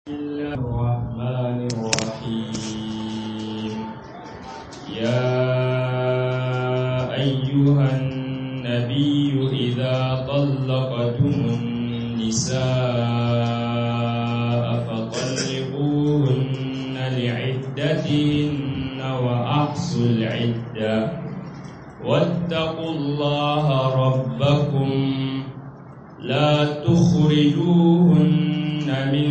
الله الرحمن الرحيم يا أيها النبي إذا طلقتم النساء فطلقوهن لعدتهن وأحصوا العدة واتقوا الله ربكم لا تخرجوهن من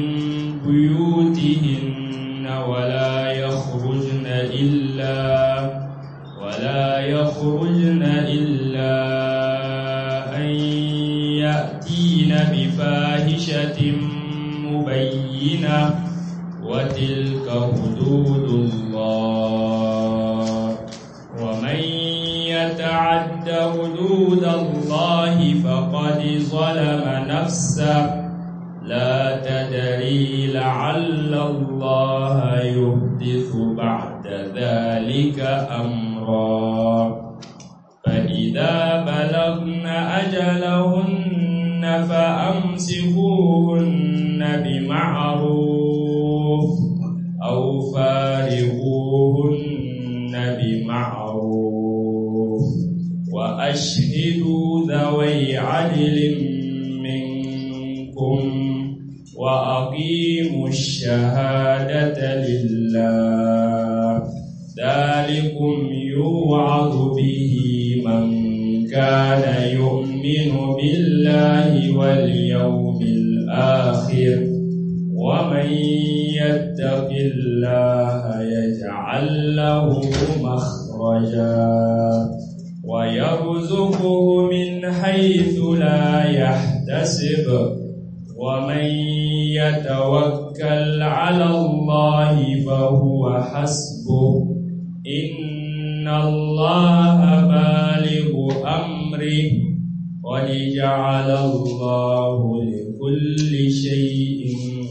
بيوتهن ولا يخرجن إلا ولا يخرجن إلا أن يأتين بفاحشة مبينة وتلك حدود الله ومن يتعد حدود الله فقد ظلم نفسه لا تدري لعل الله يحدث بعد ذلك أمرا فإذا بلغن أجلهن فأمسكوهن بمعروف أو فارقوهن بمعروف وأشهدوا ذوي عدل منكم وأقيموا الشهادة لله ذلكم يوعظ به من كان يؤمن بالله واليوم الآخر ومن يتق الله يجعل له مخرجا ويرزقه من حيث لا يحتسب ومن يتوكل على الله فهو حسبه إن الله بالغ أمره قد جعل الله لكل شيء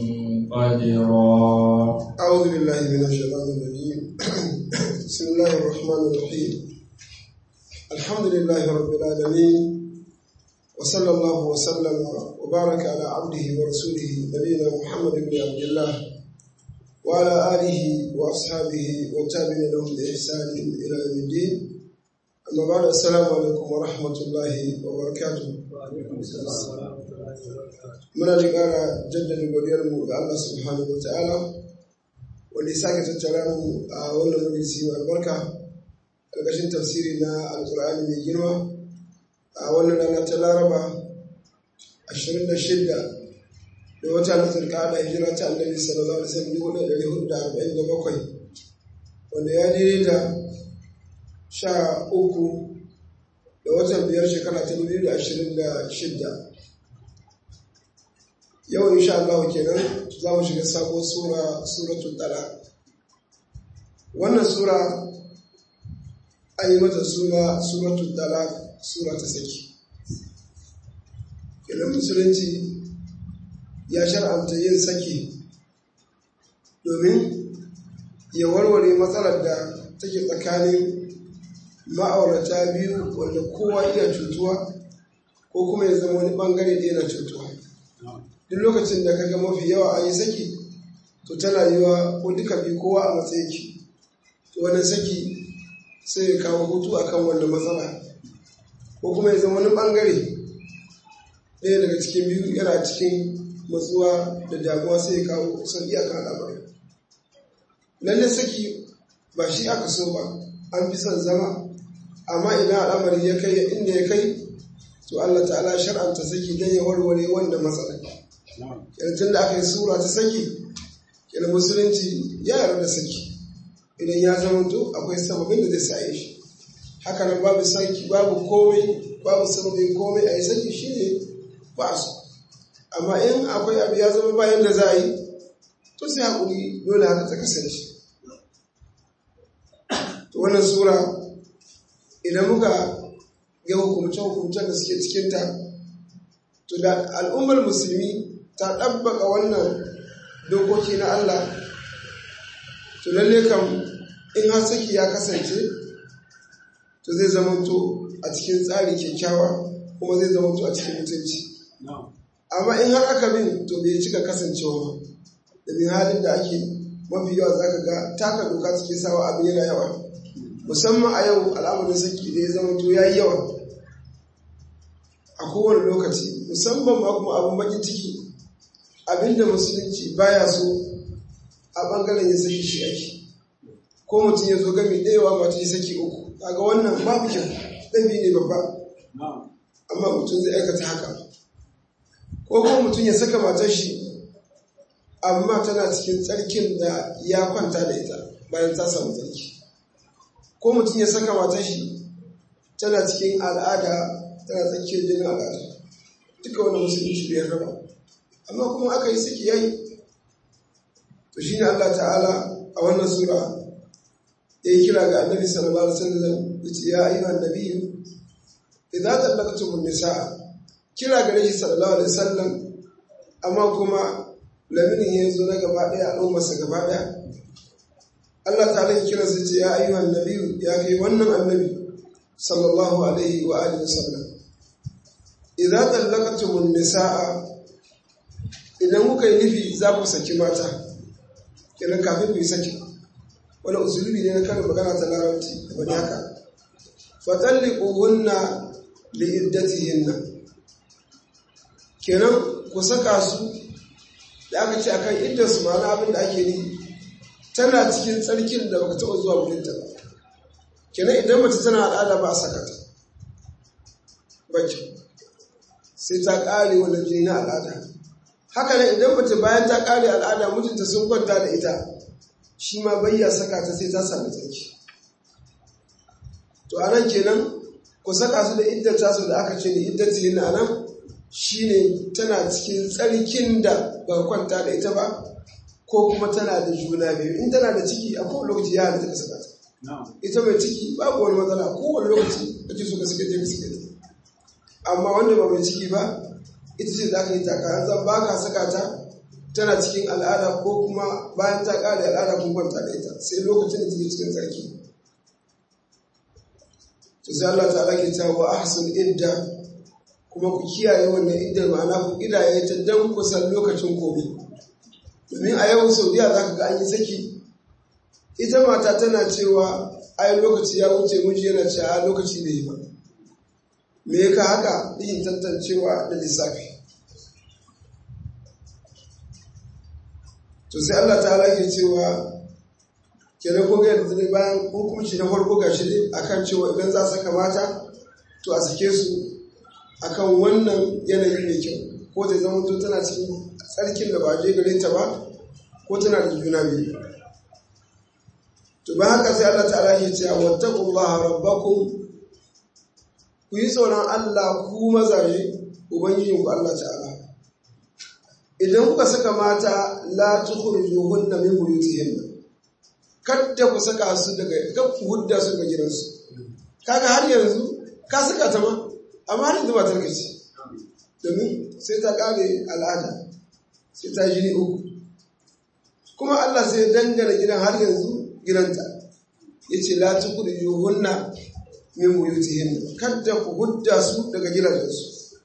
قدرا أعوذ بالله من الشيطان الرجيم بسم الله الرحمن الرحيم الحمد لله رب العالمين وصلى الله وسلم وبارك على عبده ورسوله نبينا محمد بن عبد الله وعلى آله وأصحابه والتابعين لهم بإحسان إلى يوم الدين أما بعد السلام عليكم ورحمة الله وبركاته muna da ƙara jaddada godiyarmu ga Allah subhanahu wa ta'ala wanda ya sake tattara mu a wannan majalisi mai albarka ƙarƙashin tafsiri na alƙur'ani mai girma a wannan rana ta laraba 26 da wata na zulƙada hijira ta annabi sallallahu alaihi wasallam dubu da ɗari hudu da arba'in da bakwai wanda ya daidai da sha uku da watan biyar shekara ta dubu da ashirin da shidda yau insha Allah kenan za mu shiga sabon sura suratul talaq wannan sura an yi mata suna suratul talaq sura ta saki kenan musulunci ya shar'anta yin saki domin ya warware matsalar da take tsakanin ma'aurata biyu wanda kowa iya cutuwa ko kuma ya zama wani bangare da yana cutuwa duk lokacin da kaga mafi yawa an yi saki to tana yiwa ko duka bi kowa a matsayin ki to wannan saki sai ya kawo hutu akan wannan matsala ko kuma ya zama wani bangare ɗaya daga cikin biyu yana cikin matsuwa da damuwa sai ya kawo sauƙi akan al'amari lalle saki ba shi aka so ba an fi son zama amma idan al'amari ya kai inda ya kai to Allah ta'ala shar'anta saki don ya warware wanda matsala yanzu da aka yi sura ta saki yana musulunci ya yarda da saki idan ya zama to akwai sababin da zai saye shi haka nan babu saki babu komai babu sababin komai a yi saki shi ne ba su amma in akwai abu ya zama bayan da za a yi to sai haƙuri dole haka ta kasance to wannan sura idan muka ga hukumce-hukumcen da suke cikinta to da al'ummar musulmi ta ɗabbaka wannan dokoki na Allah to lalle kam in har saki ya kasance to zai zama to a cikin tsari kyakkyawa kuma zai zama to a cikin mutunci amma in har aka bin to bai cika kasancewa ba domin halin da ake mafi yawa zaka ga taka doka suke sawa abin yana yawa musamman a yau al'amarin saki da ya zama to yayi yawa a kowane lokaci musamman ma kuma abin bakin ciki abinda musulunci baya so a bangaren ya saki shi ake ko mutum ya zo gami ɗayawa mata ya saki uku kaga wannan babu kyau ɗabi ne babba amma mutum zai aikata haka ko kuma mutum ya saka matar shi amma tana cikin tsarkin da ya kwanta da ita bayan ta samu tsarki ko mutum ya saka matar shi tana cikin al'ada tana tsakiyar jinin al'ada duka wani musulunci bai raba amma kuma aka yi saki yayi to shine Allah ta'ala a wannan sura ya yi kira ga annabi sallallahu alaihi wasallam yace ya ayyuhan nabiyyu idza tallaqtumun nisaa kira gare shi sallallahu alaihi wasallam amma kuma laminin ya zo na gaba daya al'ummarsa gaba daya Allah ta'ala ya kira sai ce ya ayyuhan nabiyyu ya kai wannan annabi sallallahu alaihi wa alihi wasallam idza tallaqtumun nisaa idan kuka yi nufi za ku saki mata kenan kafin ku yi saki wani usulubi ne na karin magana ta larabci wani haka fatalliquhunna li iddatihinna kenan ku saka su da aka ce akan iddar su ma'ana abin da ake ni tana cikin tsarkin da baka taɓa zuwa wurin ta ba kenan idan mace tana al'ada ba a saka ta baki sai ta ƙare wannan jini na al'ada haka nan idan mace bayan ta ƙare al'ada mijinta sun kwanta da ita shi ma bayya saka ta sai ta sami tsarki to a nan kenan ku saka su da iddata su da aka ce ne iddati yin a nan shi ne tana cikin tsarkin da ba kwanta da ita ba ko kuma tana da juna biyu in tana da ciki a kowane lokaci ya halitta ka saka ta ita mai ciki babu wani matsala a kowane lokaci ake so ka saka je ka saka ta amma wanda ba mai ciki ba ita ce za ka yi taka zan ba ka saka ta tana cikin al'ada ko kuma bayan ta ƙare al'ada kun kwanta da ita sai lokacin da take cikin tsarki to sai Allah ta'ala ke cewa wa ahsul idda kuma ku kiyaye wannan iddar ma'ana ku kidaye ta dan kusan lokacin komai domin a yau Saudiya za ka ga an yi saki ita mata tana cewa ai lokaci ya wuce miji yana cewa lokaci bai yi ba me ka haka yin tantancewa da lissafi to sai Allah ta ke cewa kenan ko ga yanzu bayan hukunci na farko gashi ne akan cewa idan za saka mata to a sake su akan wannan yanayi mai kyau ko zai zama to tana cikin tsarkin da ba je gare ta ba ko tana da juna biyu to ba haka sai Allah ta'ala ke cewa wattaqullaha rabbakum ku yi tsoron Allah ku mazaje ubangijinku Allah ta'ala idan kuka saka mata la tukhrijuhunna min buyutihinna kadda ku saka su daga kan ku hudda su daga gidansu kaga har yanzu ka saka ta ma amma har yanzu ba ta ce domin sai ta kare al'ada sai ta jini uku kuma Allah sai dangana gidan har yanzu gidanta yace la tukhrijuhunna min buyutihinna kadda ku hudda su daga gidajensu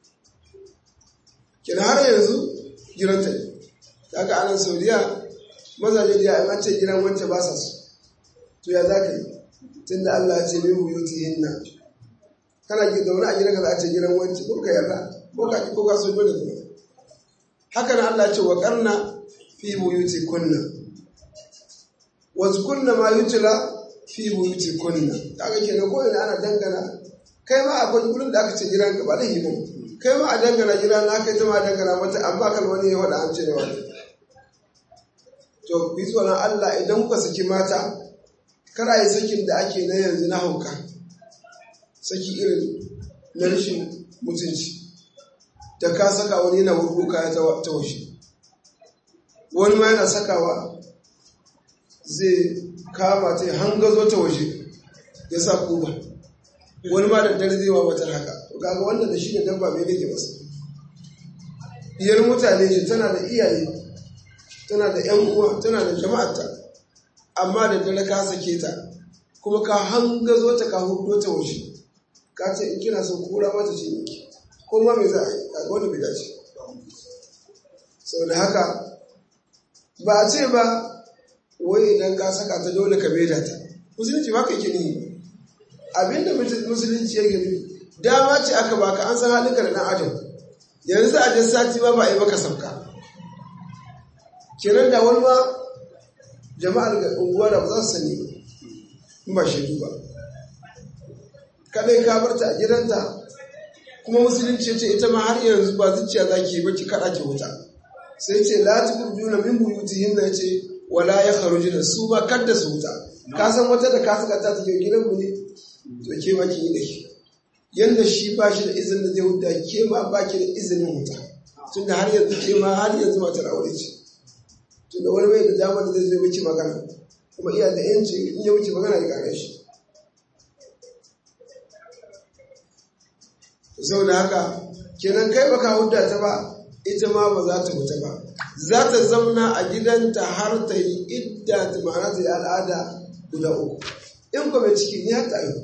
kina har yanzu giranta ne kaga anan saudiya mazaje da an ce gidan wance ba sa su to ya za ka yi tun da allah ce min buyuti hinna kana ki zaune a gidan ka za a ce gidan wance ko ka yarda ko ka ko ka so dole kuma haka nan allah ce wa karna fi buyuti kunna wa kunna ma yutla fi buyuti kunna kaga kenan ko ina ana dangana kai ma akwai gurin da aka ce gidan ka ba da himu kai ma a dangana gida na kai ta ma dangana mata amma kan wani ya faɗa an ce ne wani to ku yi tsoron Allah idan kuka saki mata kar a yi sakin da ake na yanzu na hauka saki irin na rashin mutunci da ka saka wani yana wurgo kaya ta washe wani ma yana sakawa zai kama ta hangazo ta waje ya sa kuba wani ma da dare zai wa wata haka to kaga wanda da shi ne dabba mai nake masa diyar mutane ce tana da iyaye tana da yan uwa tana da jama'arta amma da dare ka sake ta kuma ka hangazo ta ka hudo ta waje ka ce in kina son kura mata ce ne ko ma me za a yi kaga wanda bai dace saboda haka ba a ce ba wai idan ka saka ta dole ka maida ta musulunci ba ka yake ne abinda musulunci yake ne dama ce aka baka an san halinka da dan adam yanzu a jan sati ba ba a yi maka sauka kenan da wani ma jama'ar unguwa da ba za su sani in ba shaidu ba kadai ka bar ta a gidanta kuma musulunci ce ita ma har yanzu ba zuciya za ki yi ba ki kaɗa ki wuta sai ce la tukurjuna min buyutihin na ce wala ya kharujuna su ba kadda su wuta ka san wata da ka saka ta take gidan mu ne to ke ma ki yi da shi yanda shi ba shi da izinin da zai wuta ke ma ba ki da izinin wuta tunda har yanzu ke ma har yanzu matar aure ce tunda wani bai da damar da zai zai miki magana kuma iya da yanci in ya wuce magana ya kare shi sau da haka kenan kai baka hudda ta ba ita ma ba za ta wuta ba za ta zamna a gidanta har ta yi idda ta ma'ana ta yi al'ada guda uku in kuma ciki ne har ta yi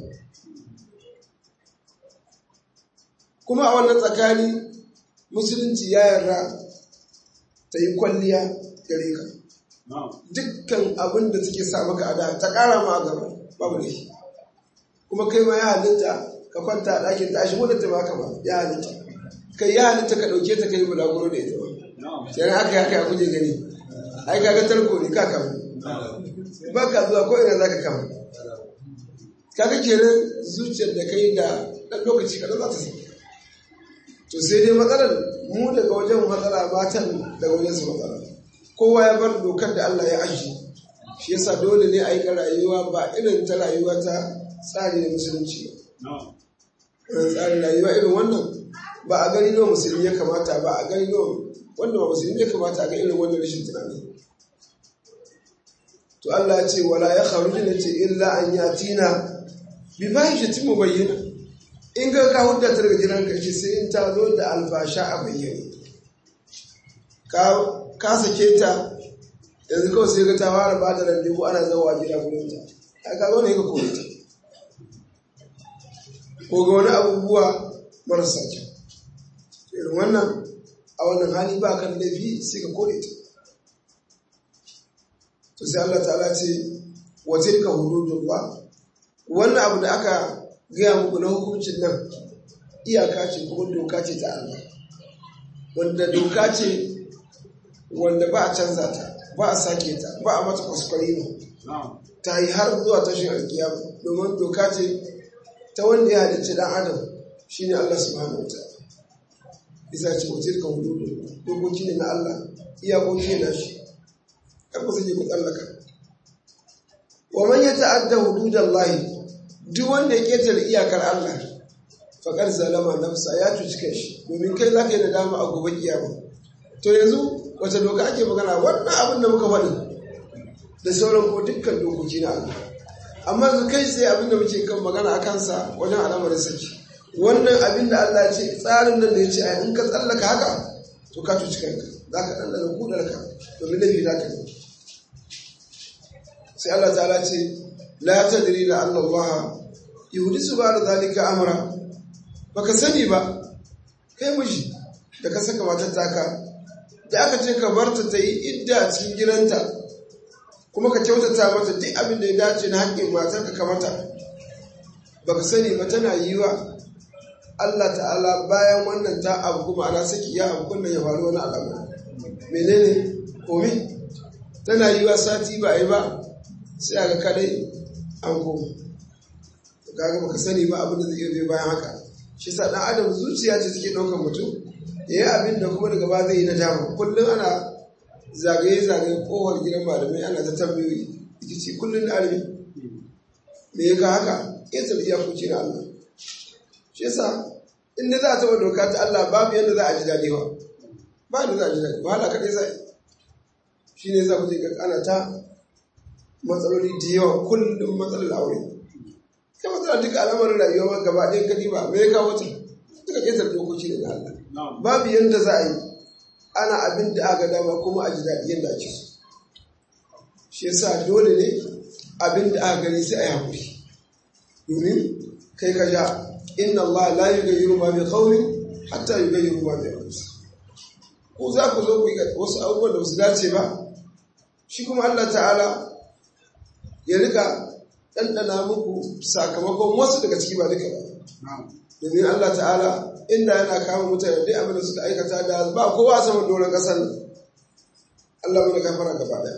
kuma a wannan tsakani musulunci ya yarda ta yi kwalliya gare ka dukkan abin da take sa maka a da ta ƙara ma a gaba babu da shi kuma kai ma ya halitta ka kwanta a ɗakin ta shi wadda ta baka ba ya halitta kai ya halitta ka ɗauke ta kai bulaguro da ita ba sai haka ya kai kuje gani ai kaga tarko ne ka kama ba ka zuwa ko ina za ka kama kaga kenan zuciyar da kai da ɗan lokaci kaɗan za ta sa to sai dai matsalar mu daga wajen matsala matan daga wajen su matsala kowa ya bar dokar da Allah ya ajiye shi yasa dole ne a yi rayuwa ba irin ta rayuwa ta tsari na musulunci ba tsarin rayuwa irin wannan ba a gani nawa musulmi ya kamata ba a gani nawa wanda ba musulmi ya kamata a ga irin wannan rashin tunani to Allah ya ce wala ya kharuju ne ce illa an yatina bi fahishatin mubayyana in ga ka hudda ta daga gidan ka ce sai in ta zo da alfasha a bayyane ka ka sake ta yanzu kawai sai ga ta fara ba da randebu ana zawa gida gurin ta a ka zo ne ka kore ta ko ga wani abubuwa marasa kyau irin wannan a wannan hali ba kan laifi sai ka kore ta to sai Allah ta'ala ce wa tilka hududullah wannan abu da aka gaya muku na hukuncin nan iyaka ce kuma doka ce ta Allah wanda doka ce wanda ba a canza ta ba a sake ta ba a mata kwaskwari ne ta yi har zuwa tashin alkiyama domin doka ce ta wanda ya halicci dan adam shine Allah subhanahu wa ta'ala bisa ce wajen ka hudu dokoki ne na Allah iyakoki ne na shi kan ku sake ku tsallaka wa man yata'adda hududallahi duk wanda ya ketare iyakar Allah faƙar zalama nafsa ya cuci kai shi domin kai za ka yi nadama a gobe kiyama to yanzu wace doka ake magana wannan abin da muka faɗi da sauran ko dukkan dokoki na Allah amma yanzu kai sai abin da muke kan magana a kansa wajen al'amarin saki wannan abin da Allah ce tsarin nan da ya ce a in ka tsallaka haka to ka cuci kanka za ka ɗanɗana kudarka domin laifi za ka yi sai Allah ta'ala ce la tadri la Allah Allah yuhdisu ba da zalika amra baka sani ba kai miji da ka saka matar taka da aka ce ka bar ta ta yi idda a cikin gidanta kuma ka kyautata mata duk abin da ya dace na haƙƙin matar ka kamata baka sani ba tana yi wa Allah ta'ala bayan wannan ta abu kuma ana saki ya abu kunnan ya faru wani al'amari menene komi tana yi wa sati ba yi ba sai a ga kadai an koma kaga baka sani ba abin da zai iya bayan haka shi sa dan adam zuciya ce take ɗaukar mutum ya yi abin da kuma daga ba zai yi na dama kullum ana zagaye zagaye kohar gidan malamai ana ta tambayoyi ita ce kullum da arbi me ya ka haka ƙetar iyakoki na Allah shi yasa in da za a taɓa doka ta Allah babu yadda za a ji daɗi ba ba yadda za a ji daɗi ba hala kaɗai sai shi ne za ku je ana ta matsaloli da yawa kullum matsalar aure kai matsala duka al'amarin rayuwa ma gaba ɗaya kadi ba me ya kawo ta duka ƙetar dokoki ne na Allah babu yadda za a yi ana abin da aka dama kuma a ji daɗi yadda ake so shi yasa dole ne abin da aka gani sai a yi haƙuri domin kai ka ja inna Allah la yughayyiru ma bi qaumin hatta yughayyiru ma bi anfusihim ko za ku zo ku yi wasu abubuwan da ba su dace ba shi kuma Allah ta'ala ya rika ɗanɗana muku sakamakon wasu daga ciki ba duka ba domin Allah ta'ala inda yana kama mutane duk abin da suka aikata da ba kowa a saman doron ƙasar nan Allah mana gafara gaba ɗaya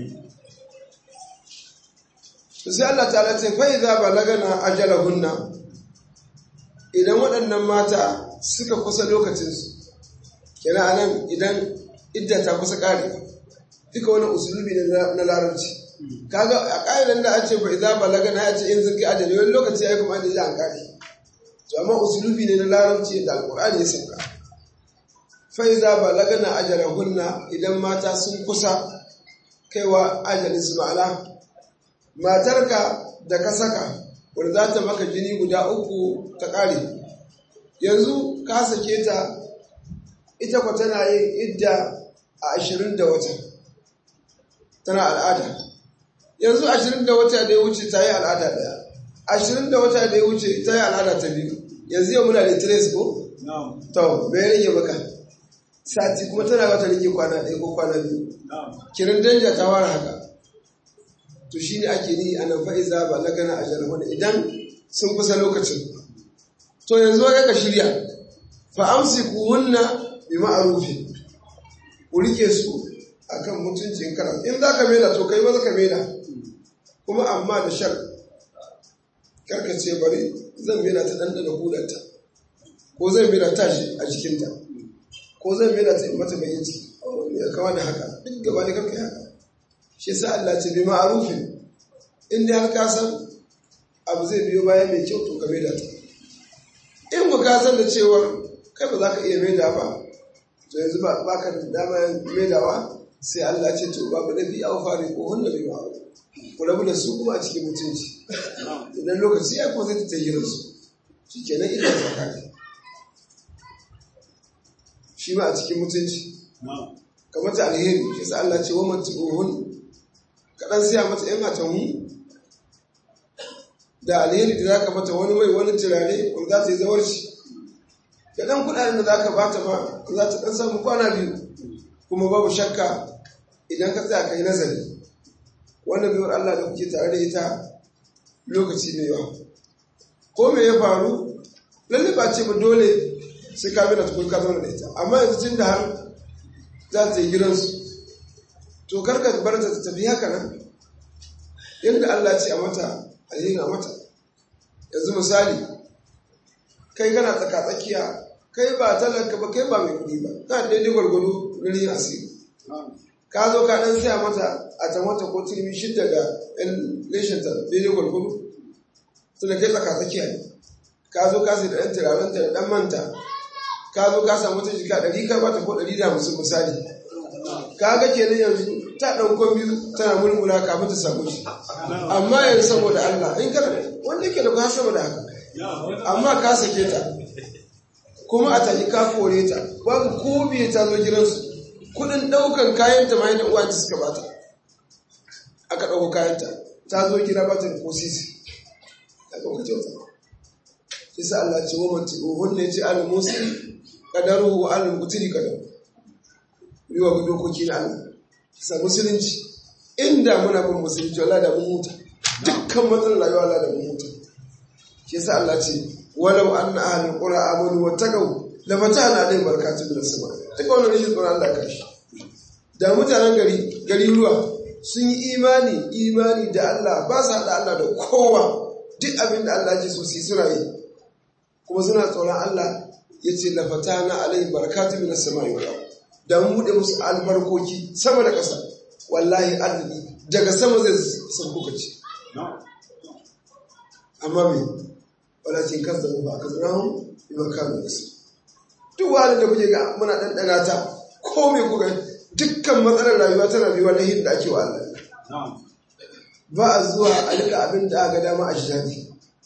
sai Allah ta'ala ce fa idza balagana ajalahunna idan waɗannan mata suka kusa lokacinsu kenan anan idan idda ta kusa ƙare duka wani usulubi na larabci kaga a ƙa'idan da an ce fa idza balagana ya ce in sun kai ajali wani lokaci ya kuma ajali an ƙare to amma usulubi ne na larabci da alƙur'ani ya sauka fa idza balagana ajalahunna idan mata sun kusa kaiwa ajalin su ma'ana matarka da ka saka wanda za ta maka jini guda uku ta ƙare yanzu ka sake ta ita kwa tana yin idda a ashirin da wata tana al'ada yanzu ashirin da wata da ya wuce ta yi al'ada ɗaya ashirin da wata da ya wuce ta yi al'ada ta biyu yanzu yau muna da tres ko? to mai rage maka sati kuma tana wata rage kwana ɗaya ko kwana biyu kirin danja ta wara haka to shi ne ake ni a nan fa'iza ba na gana a jarhuna idan sun kusa lokacin to yanzu ya ka shirya fa amsi ku hunna bi ma'arufi ku rike su akan mutuncin karam in za ka mela to kai maza ka mela kuma amma da shar karka ce bari zan mela ta ɗanɗana hudarta ko zan mela ta shi a jikinta ko zan mela ta mata bayan ciki ya kama da haka duk gaba da karka haka shi sa Allah ce bi ma'arufin in dai har ka san abu zai biyo bayan mai kyau to ka maida ta in ku ka san da cewar kai ba za ka iya maida ba to yanzu ba ka da dama maidawa sai Allah ce to babu nabi au fari ko hunna bi ma'ruf ku rabu da su kuma a cikin mutunci idan lokaci ya kuma zai ta tayyira su shikenan ita ta kare shi ma a cikin mutunci kamar ta alheri shi sa Allah ce wa matuhun kaɗan siya mata ‘yan atanmu da alheri da za ka mata wani mai wani turare wanda za ta yi zawarci da ɗan kuɗaɗen da za ka bata ma za ta ɗan samu kwana biyu kuma babu shakka idan ka tsaya ka yi nazari wannan biyar Allah da kuke tare da ita lokaci mai yawa ko me ya faru lalle ba ce ba dole sai ka bi da tukun ka zauna da ita amma yanzu tun da har za ta yi gidansu to karka bar ta tafi haka nan yadda Allah ce a mata alheri a mata yanzu misali kai kana tsaka tsakiya kai ba talaka ba kai ba mai kudi ba na daidai gwargwado na rin asiri ka zo ka dan siya mata a ta mata ko turmi shidda da yan leshinta daidai gwargwado tunda kai tsaka tsakiya ne ka zo ka sai da ɗan turarenta da ɗan manta ka zo ka samu ta jika ɗari ka bata ko ɗari da hamsin misali ka ga kenan yanzu ta ɗauko biyu tana mulmula kafin ta samu shi amma yanzu saboda Allah in kana wanda yake da ka sama da haka amma ka sake ta kuma a tafi ka kore ta babu ko biye ta zo gidansu kudin ɗaukan kayan ta mai da uwa suka bata aka ɗauko kayan ta ta zo gida bata da ko sisi ta ɗauka kyauta isa Allah ce wa manti ohun ne ce al musi kadaru wa al mutiri kadaru yiwa dokoki na Allah sa musulunci inda muna bin musulunci wala da mun huta dukkan matsalar rayuwa wala da mun huta shi yasa Allah ce walau anna ahlul qura amanu wattaqu la fatahna alaihim barakatun minas sama duk wannan rashin tsoron Allah kai da mutanen gari gari ruwa sun yi imani imani da Allah ba su hada Allah da kowa duk abin da Allah ya so su suna yi kuma suna tsoron Allah yace la fatahna alaihim barakatun minas sama wal ardh da mun buɗe musu albarkoki sama da ƙasa wallahi arziki daga sama zai sauko ce amma me walakin kan zama ba ka zira hun yi ba kanu da su duk wani da kuke ga muna ɗanɗana ta ko me kuka dukkan matsalar rayuwa tana biyuwa na da ake wa Allah ba a zuwa a rika abin da aka dama a shi daɗi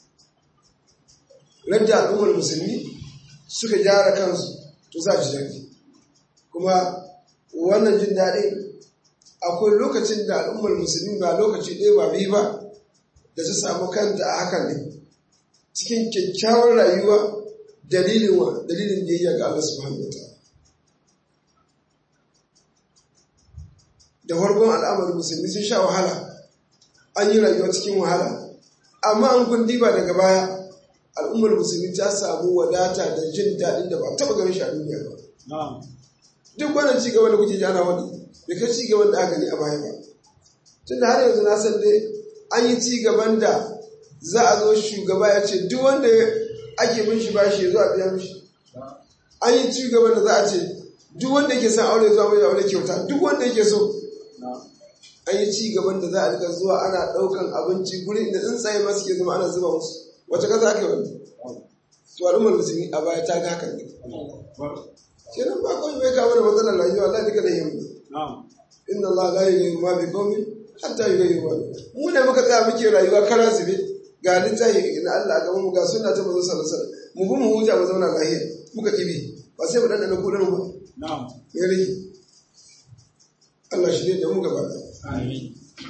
radda al'ummar musulmi suka gyara kansu to za a ji daɗi kuma wannan jin daɗi akwai lokacin da al'ummar musulmi ba lokaci ɗaya ba biyu ba da ta samu kanta a hakan ne cikin kyakkyawar rayuwa dalilin wa dalilin biyayya ga Allah subhanahu wa ta'ala da farkon al'amarin musulmi sun sha wahala an yi rayuwa cikin wahala amma an kun diba daga baya al'ummar musulmi ta samu wadata da jin daɗin da ba taɓa ganin shi a duniya ba duk wannan ci gaba da kuke ji ana wani bai kai ci gaban da aka gani a baya ba tun da har yanzu na san dai an yi ci gaban da za a zo shugaba ya ce duk wanda ake bin shi bashi ya zo a biya mishi an yi ci gaban da za a ce duk wanda yake son aure zuwa mai aure kyauta duk wanda yake so an yi ci gaban da za a rika zuwa ana ɗaukan abinci gurin da tsuntsaye ma suke zama ana zuba musu wace kasa ake wani to al'ummar musulmi a baya ta ga hakan ne kenan ba kawai bai kawo da matsalar rayuwa Allah duka da yin inna Allah la yughayyiru ma bi qaumin hatta yughayyiru ma bi mu ne muka tsaya muke rayuwa kara zube ga littafi na Allah ga mu ga sunna ta manzo sallallahu alaihi wasallam mu bi mu huta mu zauna lafiya muka kibi ba sai mu danna kudin mu na'am ya rage Allah shi ne da mu gaba amin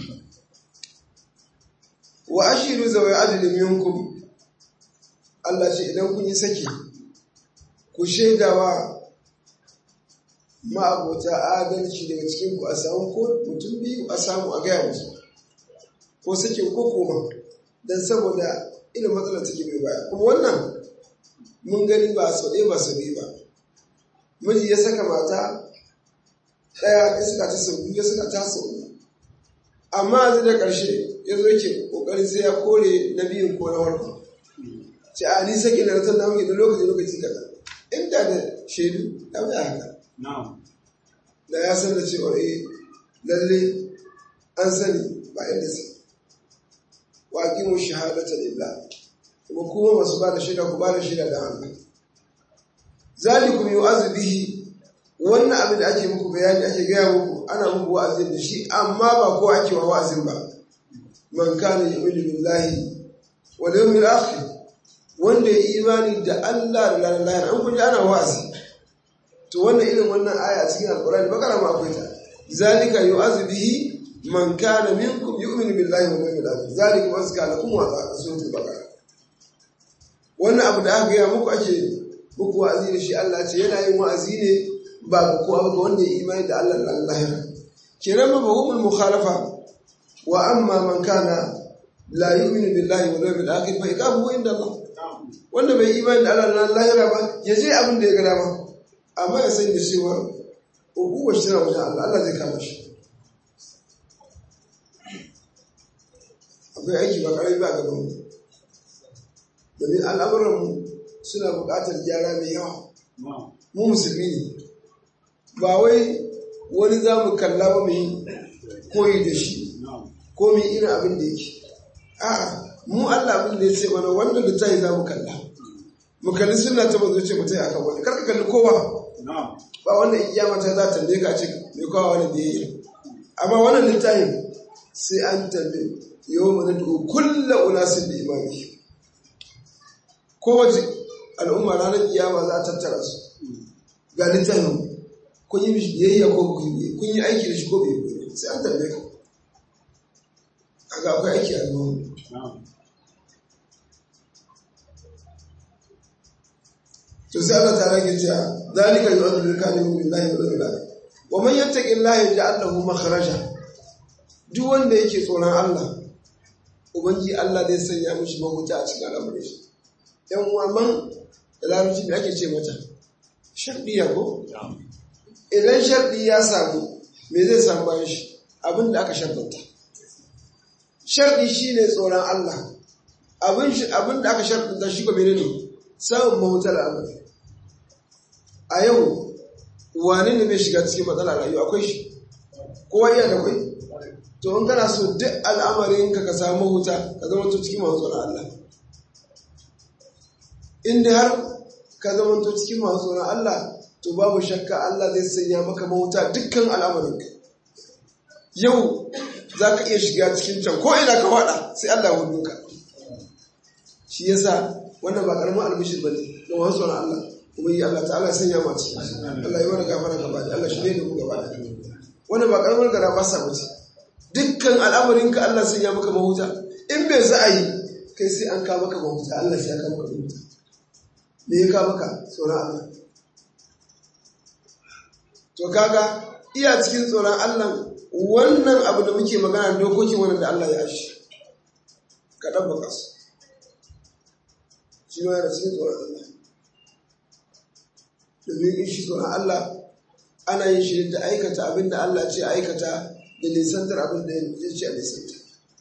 wa ashiru zawai adlin minkum Allah ce idan kun yi saki ku shaidawa ma'abota adalci daga cikin ku a samu ko mutum biyu a samu a gaya musu ko sake ko koma don saboda irin matsalar take mai baya kuma wannan mun gani ba sau ɗaya ba sau biyu ba miji ya saka mata ɗaya ya saka ta sau biyu ya saka ta sau amma yanzu da ƙarshe ya zo yake ƙoƙarin sai ya kore na biyun ko na farko ce a ni sake na ratar na muke da lokaci lokaci kaza inda da shaidu ya fi haka da ya san da cewa eh lalle an sani ba yadda sai wa aqimu shahadata lillah kuma kuma masu ba da shaida ku ba da shaida da Allah zalikum yu'azu bihi wannan abin da ake muku bayani ake gaya muku ana muku wa'azin da shi amma ba ko ake wa wa'azin ba man kana yu'minu billahi wal yawmil akhir wanda ya imani da Allah da ranar lahira an kunji ana wa'azi to wannan irin wannan aya a cikin alqur'ani bakara ma akwai ta zalika yu'azu bihi man kana minkum yu'minu billahi wal yawmil akhir zalika wasqa lakum wa ta'a suratul baqara wannan abu da aka gaya muku ake muku wa'azi da shi Allah ce yana yin wa'azi ne ba ga kowa ba wanda ya imani da Allah da lahira kenan ba hukumul mukhalafa wa amma man kana la yu'minu billahi wal yawmil akhir fa iqabuhu inda Allah wanda bai imani da Allah da lahira ba ya je abin da ya ga dama amma ya san da cewa ubuwa shi na wajen Allah Allah zai kama shi akwai aiki ba karami ba gaban mu domin al'amuranmu suna buƙatar gyara mai yawa mu musulmi ne ba wai wani za mu kalla ba mai koyi da shi ko mai irin abin da yake a mu Allah abin da ya ce mana wannan littafi za mu kalla mu kalli suna ta mazo ce mutai akan wani karka kalli kowa ba wannan iyama ta za ta tambaye ka ce mai kowa wani da ya yi amma wannan littafin sai an tambaye yau mana da kulla unasin da imami kowace al'umma ranar kiyama za a tattara su ga littafin kun yi mishi biyayya ko kun yi kun yi aiki da shi ko bai yi sai an tambaye ka kaga akwai aiki a gaban to sai Allah ta rage cewa zalika yu'adhu lil kafirin billahi wa bil akhir wa man yattaqillaha yaj'al lahu makhraja duk wanda yake tsoron Allah ubangi Allah zai sanya mishi mahuta a cikin al'amuran shi yan uwa man da larabci me ake ce mata shardiya ko idan shardi ya samu me zai samu bayan shi abin da aka shardanta shardi shine tsoron Allah abin da aka shardanta shi ko menene samun mahutar al'amari a yau wane ne bai shiga cikin matsala rayuwa akwai shi kowa iya da kwai to in kana so duk al'amarin ka ka samu huta ka zama to cikin masu tsoron Allah in dai har ka zama to cikin masu tsoron Allah to babu shakka Allah zai sanya maka mahuta dukkan al'amarin ka yau za ka iya shiga cikin can ko ina ka faɗa sai Allah ya hudu ka shi yasa wannan ba karamin albishir bane don wasu tsoron Allah kuma yi Allah ta'ala sanya ma cikin Allah yi wani gafara gaba da Allah shi ne da ku gaba da wannan ba karamin gara ba sa bace dukkan al'amarinka Allah sun ya maka mahuta in bai za a yi kai sai an kawo maka mahuta Allah sai ya kawo maka mahuta me ya kawo maka tsoron Allah to kaga iya cikin tsoron Allah wannan abu da muke magana dokokin wannan da Allah ya ashi ka ɗabbaka su shi ma yana cikin tsoron Allah domin in shi tsoron Allah ana yin shi da aikata abin da Allah ce aikata da nisantar abin da ya ce a nisanta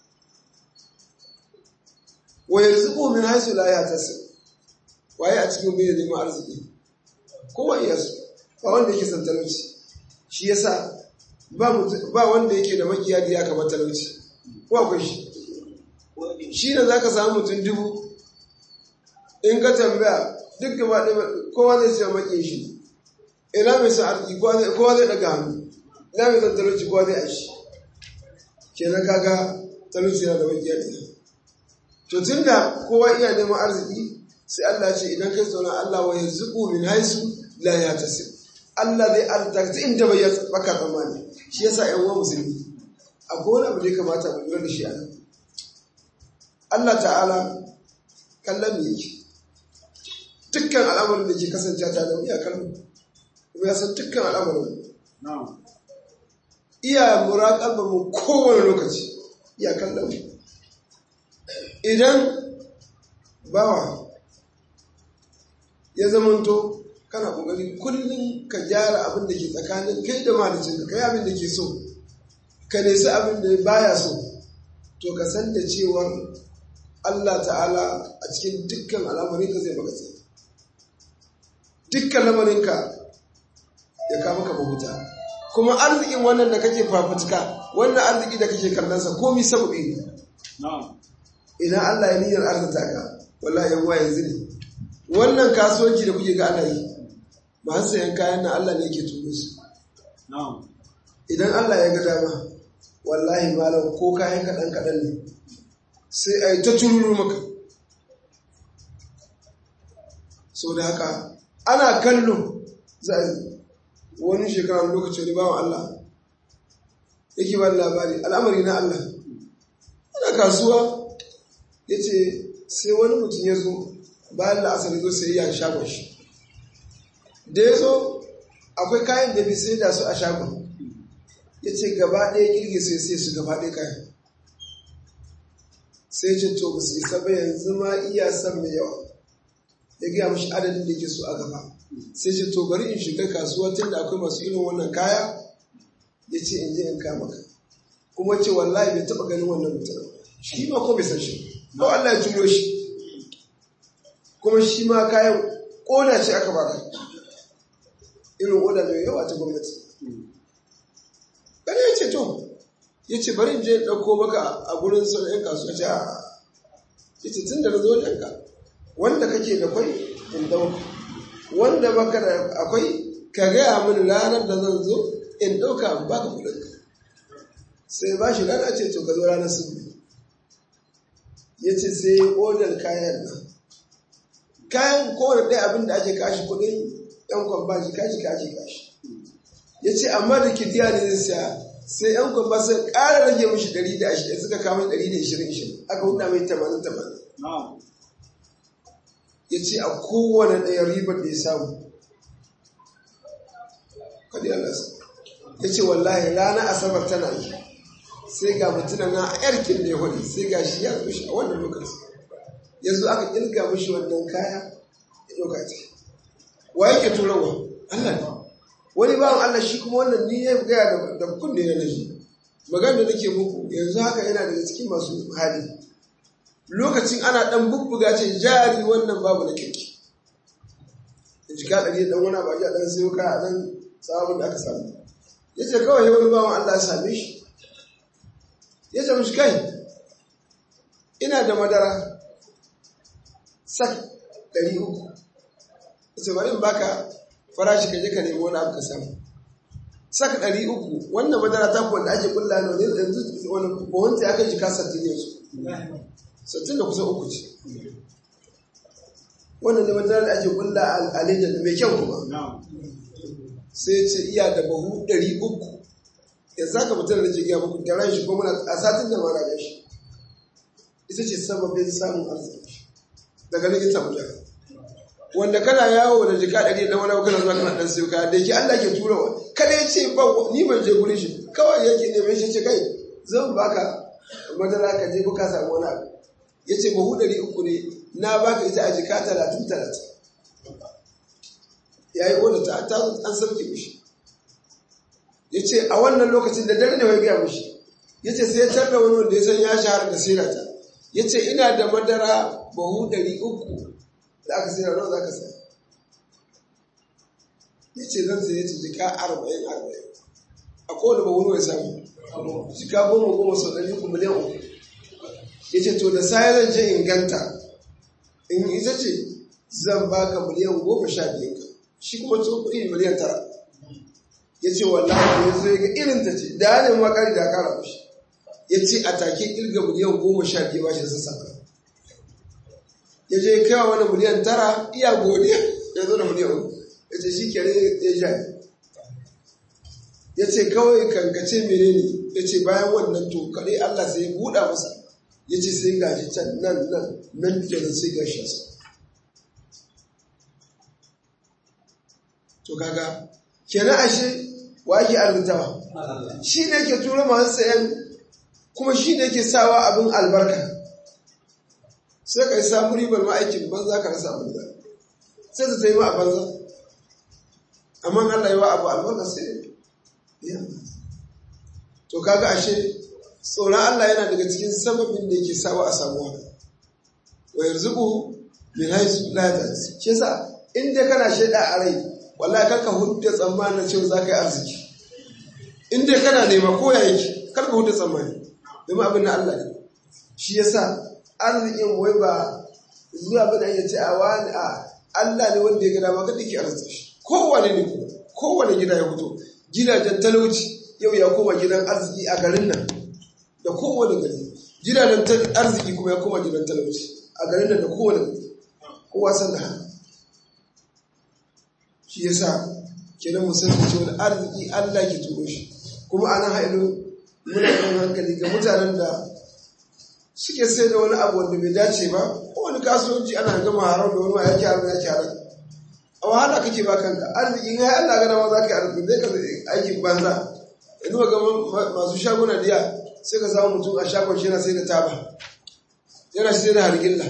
wa yanzu min haisu la ya tasir waye a cikin bai neman arziki kowa iya su ba wanda yake san talauci shi yasa ba wanda yake da makiya da ya kama talauci ko akwai shi shi ne za ka samu mutum dubu in ka tambaya duk gaba ɗaya kowa zai ce makin shi ina mai san arziki kowa zai ɗaga hannu ina mai san talauci kowa zai aishi kenan kaga talauci yana da makiya da to tun da kowa iya neman arziki sai Allah ce idan kai tsoron Allah wa yanzu min haisu la ya tasir Allah zai arzuta ta inda bai baka tsammani shi yasa ƴan uwa musulmi akwai wani abu da ya kamata mu lura da shi a nan Allah ta'ala kallon me yake dukkan al'amarin da ke kasance ta da iya kallon kuma ya san dukkan al'amarin iya muraƙabar mu kowane lokaci iya kallon mu idan bawa ya zamanto kana kokari kullum ka gyara abin da ke tsakanin kai da malicin ka kai abin da ke so ka nesi abin da baya so to ka san da cewar Allah ta'ala a cikin dukkan al'amarin ka zai maka tsaye dukkan lamarinka ya kama ka mahuta kuma arzikin wannan da kake fafutuka wannan arziki da kake kallonsa komi sababi ne ina Allah ya niyyar arzita ka wallahi yan uwa yanzu ne wannan kasuwanci da kuke ga ana yi masu sayan kayan nan Allah ne yake turo su idan Allah ya ga dama wallahi malam ko kayan kaɗan kaɗan ne sai a yi ta tururu maka sau da haka ana kallo za a wani shekara lokaci wani bawan Allah yake ba labari al'amari na Allah ana kasuwa ya ce sai wani mutum ya zo bayan la'asar zo sai ya shagon shi da ya zo akwai kayan da bi sai da su a shagon ya ce gaba ɗaya kirgi sai sai su gaba ɗaya kayan sai ce to ba su isa ba yanzu ma iya san mai yawa ya gaya mashi adadin da ke so a gaba sai ce to bari in shiga kasuwa tun da akwai masu irin wannan kaya ya ce in je in kama ka kuma ce wallahi bai taɓa ganin wannan mutum shi ma ko bai san shi ko Allah ya turo shi kuma shi ma kayan ƙoda ce aka baka irin ƙoda mai yawa ta gwamnati ɗan ya ce to ya ce bari je ɗauko maka a gurin sun ‘yan kasuwa ce a ya ce tun da na zo ɗanka wanda kake da kwai in ɗauka wanda baka da akwai ka gaya min ranar da zan zo in ɗauka in baka kuɗinka sai ba shi rana ce to ka zo ranar sun ya ce sai odar kayan nan kayan kowane ɗaya abin da ake kashi kuɗin ‘yan kwamba shi kashi kashi kashi ya ce amma da kidiya ne zai siya sai ‘yan kwamba sai ƙara rage mashi ɗari da ashirin suka kama ɗari da ishirin ishirin aka huda mai tamanin tamanin ya ce a kowane ɗaya ribar da ya samu kadi Allah ya ce wallahi rana asabar tana yi sai ga mutunan na yarkin da ya hudu sai ga shi ya zo shi a wannan lokaci yanzu aka kirga mashi wannan kaya ya ɗauka ta wa yake turawa Allah ne wani bawan Allah shi kuma wannan ni ya gaya da kunne na nashi magana da nake muku yanzu haka yana daga cikin masu hali lokacin ana dan bubbuga ce jari wannan babu na kirki jika ɗari dan wani abu a dan sayo kaya dan sabon da aka samu ya ce kawai wani bawan Allah ya same shi ya ce mishi kai ina da madara sak ɗari uku ya ce bari in baka farashi ka je ka nemi wani abu ka samu sak ɗari uku wannan madara ta kuwa da ake kulla ne wani yanzu wani buhunta ya kai jika sattin yanzu sattin da kusan uku ce wannan ne madara da ake kulla a lejin da mai kyau kuma sai ce iya da bahu ɗari uku yanzu haka mutum da jigiya muku da ran shi ko muna a satin da mara gashi ita ce sababin samun arziki daga nan ita mutum wanda kana yawo da jika ɗari na wani kana zuwa kana ɗan sayo kaya da yake Allah ke turawa kada ya ce ba ni ban je gurin shi kawai yake neman shi ce kai zan baka madara ka je ka samu wani abu ya ce bahu ɗari uku ne na baka ita a jika talatin talatin ya yi wadda ta ta an sauke mishi ya ce a wannan lokacin da dare ne wai gaya mishi ya ce sai ya tarda wani wanda ya san ya shahara da sirata ya ce ina da madara bahu ɗari uku da aka sira nawa za ka saya ya ce zan sai ya ce jika arba'in arba'in a kowane bahu nawa ya samu jika goma goma sau ɗari uku miliyan uku ya ce to da sai zan je inganta in ita ce zan baka miliyan goma sha biyu ka shi kuma to kuɗi miliyan tara ya ce wallahi ya zo ga irin ta ce da ya nemi makari da kara mashi ya ce a take kirga miliyan goma sha biyu ba shi sun saka ya je kai wa wani miliyan tara iya godiya ya zo da miliyan uku ya ce shi kere ya ja ya ce kawai kankace menene ya ce bayan wannan to kare Allah sai ya buɗa masa ya ce sai gashi can nan nan nan kenan sai gashi sa to kaga kenan ashe wa ake arzikawa shi ne ke tura masu sayan kuma shi ne ke sawa abin albarka sai ka yi samu ribar ma'aikin banza ka rasa abin sai ta yi ma a banza amma Allah yi wa abu albarka sai ya to kaga ashe tsoron Allah yana daga cikin sababin da yake sawa a samu haka wa yarzuqu min haythu la yahtasib shi yasa in dai kana shaida a rai wallahi karka hudda tsammanin cewa zaka yi arziki in dai kana nema ko ya yake karka hudda tsammani domin abin na Allah ne shi yasa arzikin wai ba zuwa ba da yace a wani a Allah ne wanda ya ga dama kada ke arziki shi kowane ne kuma kowane gida ya fito gidajen talauci yau ya koma gidan arziki a garin nan da kowane gari gidajen arziki kuma ya koma gidan talauci a garin nan da kowane gari kowa san da haka shi yasa kenan mu san cewa arziki Allah ke turo shi kuma ana haɗu muna kan hankali ga mutanen da suke sai da wani abu wanda bai dace ba ko wani kasuwanci ana gama haram da wani yake haram yake haram a wahala kake ba kanka arziki in hai Allah gana ma za ka yi arziki zai ka aikin banza yanzu ga masu shaguna diya sai ka samu mutum a shagon shi yana sai da taba yana sai da hargilla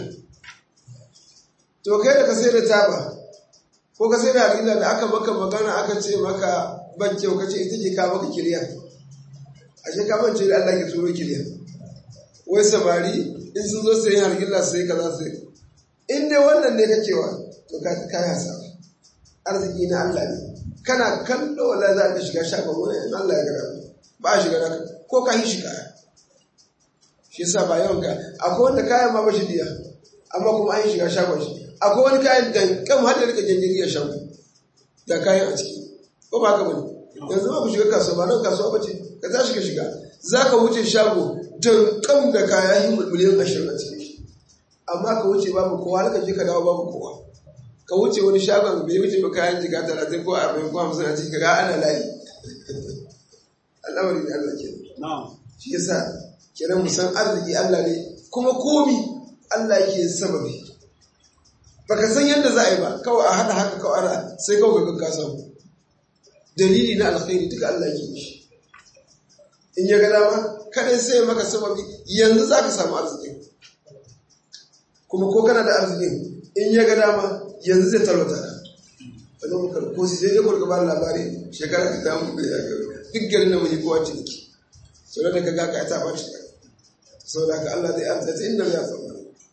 to kai da ka sai da taba ko ka sai da hargilla da aka maka magana aka ce maka ban kyau ka ce ita ke ka maka kiriya ashe ka mance da Allah ke turo kiriya wai samari in sun zo sayan hargilla sai ka za su in dai wannan ne kakewa to ka kai hasara arziki na Allah ne kana kallo wala za ka shiga shagon wani in Allah ya gara ba a shiga naka ko ka yi shi kaya shi yasa ba yawan ka akwai wanda kayan ma ba shi diya amma kuma an yi shiga shagon shi akwai wani kayan da kan har da rika janjiri ya shago da kayan a ciki ko ba haka bane yanzu ba ku shiga kasuwa ba nan kasuwa ba ce ka tashi ka shiga za ka wuce shago don kan da kaya yi miliyan ashirin a cikin shi amma ka wuce babu kowa har ka je ka dawo babu kowa ka wuce wani shagon bai wuce ba kayan jika talatin ko arba'in ko hamsin a ciki ka ga ana layi al'amari da Allah ke shi yasa kenan mu san arziki Allah ne kuma komi Allah yake sababi baka san yadda za a yi ba kawai a hada haka kawai ana sai kawai ga ka samu dalili na alkhairi duka Allah yake shi in ya ga dama kadai sai maka sababi yanzu za ka samu arziki kuma ko kana da arzikin in ya ga dama yanzu zai talauta ka wani muka ko sai dai kurka ba labari shekara ka damu da ya gaba duk garin da mai kowa ciniki sau da ka ga ka ta ba shi sau da ka Allah zai arzata inda ya samu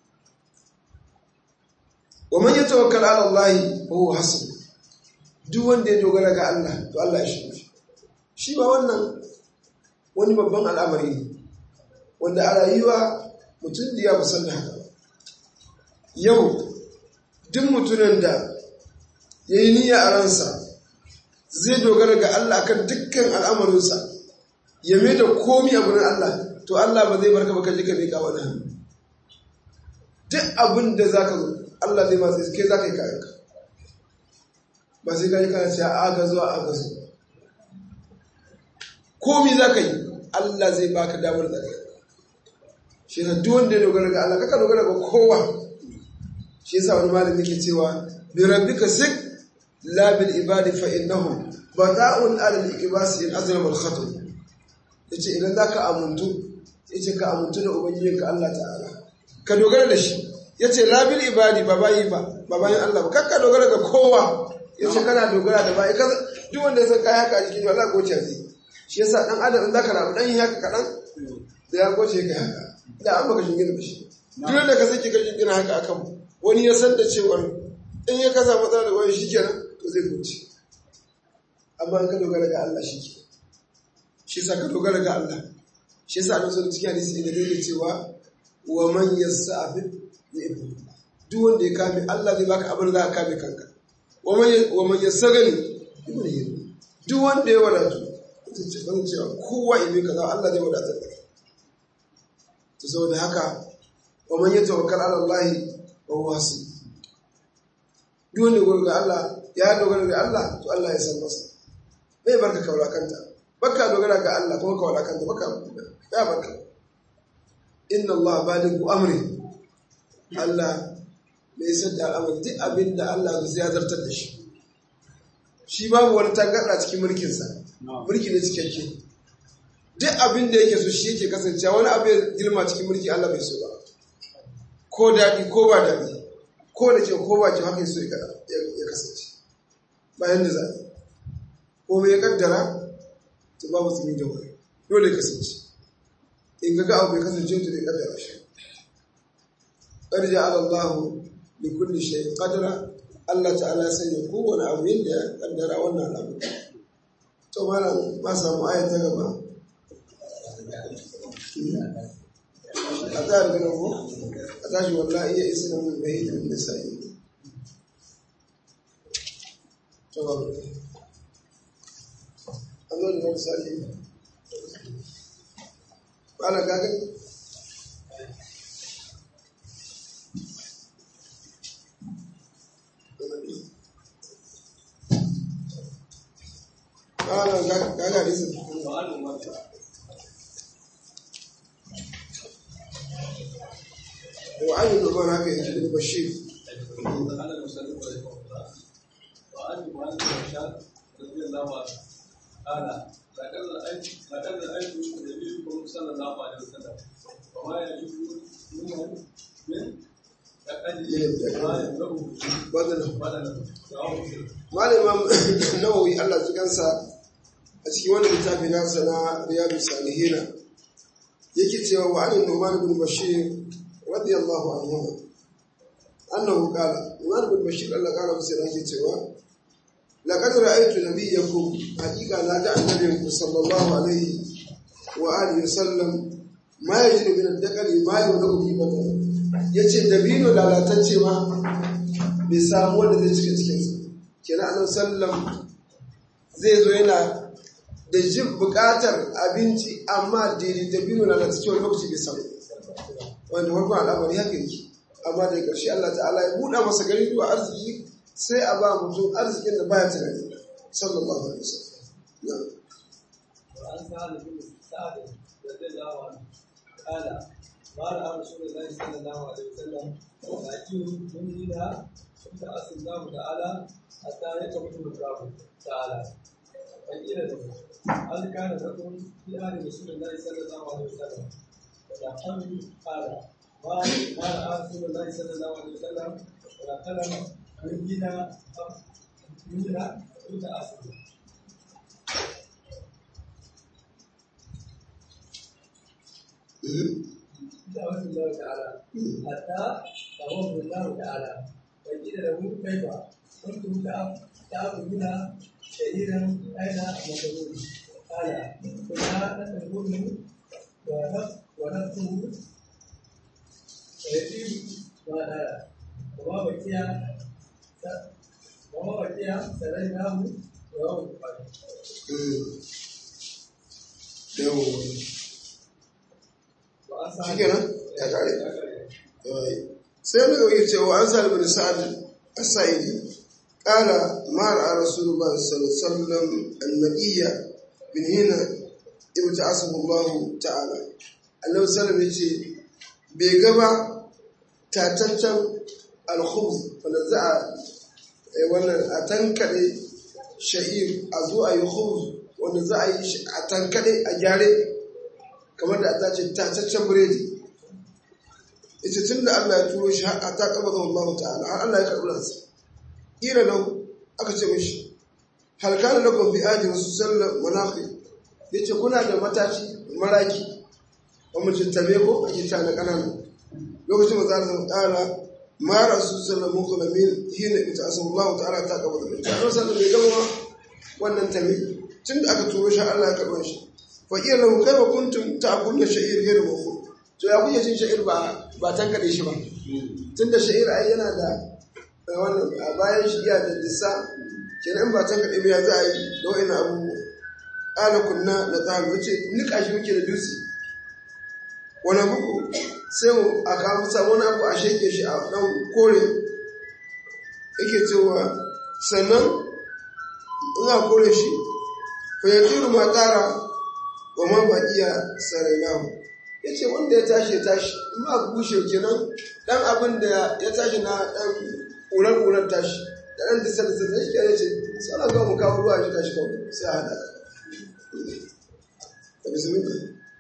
wa man yatawakkal ala Allah fa huwa hasbuh duk wanda ya dogara ga Allah to Allah ya shi shi ba wannan wani babban al'amari ne wanda a rayuwa mutum da ya musan da haka yau duk mutumin da ya yi niyya a ransa zai dogara ga Allah kan dukkan al'amarinsa ya mai da komi a gurin Allah to Allah ba zai barka baka jika mai kawo da hannu duk abin da za ka zo Allah zai masu kai za ka yi kayanka ba sai gani kana cewa aga zuwa aga zuwa komi za ka yi Allah zai baka damar da kai shi na duk wanda ya dogara ga Allah kaka dogara ga kowa shi yasa wani malami ke cewa bi rabbika sik la bil ibadi fa innahum bata'un ala al ikbas in azlam al khatam yace idan zaka amuntu yace ka amuntu da ubangijinka Allah ta'ala ka dogara da shi yace la bil ibadi ba bayi ba ba bayin Allah ba kakka dogara ga kowa yace kana dogara da bayi kaza duk wanda ya san kai haka a jikin Allah goce zai shi yasa dan adam in zaka rabu dan yi haka kadan da ya goce kai haka da an baka shingina da shi duk da ka sake ka shingina haka akan wani ya san da cewa in ya kasa matsala da wani shikenan to zai goce amma in ka dogara ga Allah shi ke shi yasa ka dogara ga Allah shi yasa annabi sallallahu alaihi wasallam da yake cewa wa man yasta'fif ya'ifu duk wanda ya kame Allah zai baka abin da za ka kame kanka wa man yasagani ibn yiri duk wanda ya wadatu ta ce ban cewa kowa ibe kaza Allah zai wadatar da kai to saboda haka wa man yatawakkal ala Allah wa huwa hasib duk wanda ya ga Allah ya dogara ga Allah to Allah ya san masa bai barka kaula kanta baka dogara ga Allah kuma kaula kanta baka ya barka inna Allah balighu amri Allah mai isar da al'amari duk abin da Allah zai zartar da shi shi babu wani tangarɗa cikin mulkinsa mulki ne cikakke duk abin da yake so shi yake kasancewa wani abu ya girma cikin mulki Allah bai so ba ko daɗi ko ba daɗi ko da ke ko ba ke haka so ya kasance bayan da zaɓi ko mai ya kaddara to babu tsimi da wani dole ya kasance in ga abu ya kasance to ya kaddara shi قد جعل الله لكل شيء قدرا Allah ta'ala ya sanya kowane abu yadda ya kaddara wannan abu to malam ma samu ayat ta gaba a tsara ganin ko a tashi wallahi iya isa mun bai da min sai to ba Allah da misali ana gaga Ana gaga hadisin. وعن النعمان هكا يجي بن بشير وعن معاذ بن هشام رضي الله عنه قال لقد رايت لقد رايت نبيكم صلى الله عليه وسلم وما يجوز منه من بدنه بدنه رواه مسلم malam nawawi Allah su kansa a cikin wannan littafi nasa na riyadu salihina yake cewa wa anin numan bin bashir radiyallahu anhu annahu qala numan bin bashir Allah kara masa yake cewa laqad ra'aytu nabiyyakum haqiqa na ga annabinku sallallahu alaihi wa alihi wasallam ma yajidu min ad-daqali ma yudu bi badal yace dabino lalatacce ma bai samu wanda zai cika cikinsa kenan annabi sallam zai zo yana da jin buƙatar abinci amma daidai da biyu na cikin wani lokaci bai samu wanda farkon al'amari haka yake amma daga ƙarshe Allah ta'ala ya buɗa masa gari zuwa arziki sai a ba mutum arzikin da baya tunani sallallahu alaihi wasallam na'am وعن سهل بن سعد رضي الله عنه قال قال رسول الله صلى الله عليه وسلم ولكن من هنا يبعث الله تعالى حتى يقبض الله تعالى فقيل له هل كان لكم في آل رسول الله صلى الله عليه وسلم فنحن قال ما ما رأى رسول الله صلى الله عليه وسلم ولا كلم من هنا من هنا يبعث دعوة الله تعالى حتى تمر الله تعالى فقيل له كيف كنتم تأكلون شهيرا أين مكروه قال كنا نتركه ونفسه ويتيم ما نرى وما بقي وما بقي سريناه رواه البخاري yawo وعن shi kenan ya kare sai mu yi cewa an sa'ad bin sa'ad as-sa'idi qala ma ra'a rasulullah sallallahu alaihi wasallam an-nabiyya min hina ibta'asahu Allah ta'ala annabi sallallahu alaihi yace bai gaba tataccen al-khubz wanda za a wannan a tankade sha'ir a zo a yi khubz wanda za a yi shi a tankade a gyare kamar da ta ce tacaccen biredi ita tun da Allah ya turo shi har ta kaba zama Allah ta'ala har Allah ya karɓi ransa ira lau aka ce mishi hal kana lakum bi aji wasu sallar manafi yace kuna da matashi maraki wa mutum tabe ko ake ta na kanana lokacin da za ta ta'ala ma rasu sallar muku na min hina ita asan Allah ta'ala ta kaba zama ita Allah sallar bai gama wannan tabe tun da aka turo shi Allah ya karɓi shi fa iya lahu kai wa kuntum ta'kuluna sha'ir ghayr mawfu to ya kuke cin sha'ir ba ba tankade shi ba tunda sha'ir ai yana da wannan a bayan shi ya da dissa kenan ba tankade ba ya za a yi da wa'ina abu ala kunna na zahabi wace nika shi muke da dutse wani buku sai mu a kawo sabon abu a sheke shi a dan kore yake cewa sannan in a kore shi fa yatiru ma tara wa ma ba iya sarainahu ya ce wanda ya tashi ya tashi in ba bushe kenan dan abin da ya tashi na dan ƙurar-ƙurar tashi da ɗan disa da zai shi ya ce sana zuwa mu kawo ruwa shi tashi kawai sai a haɗa da bismillah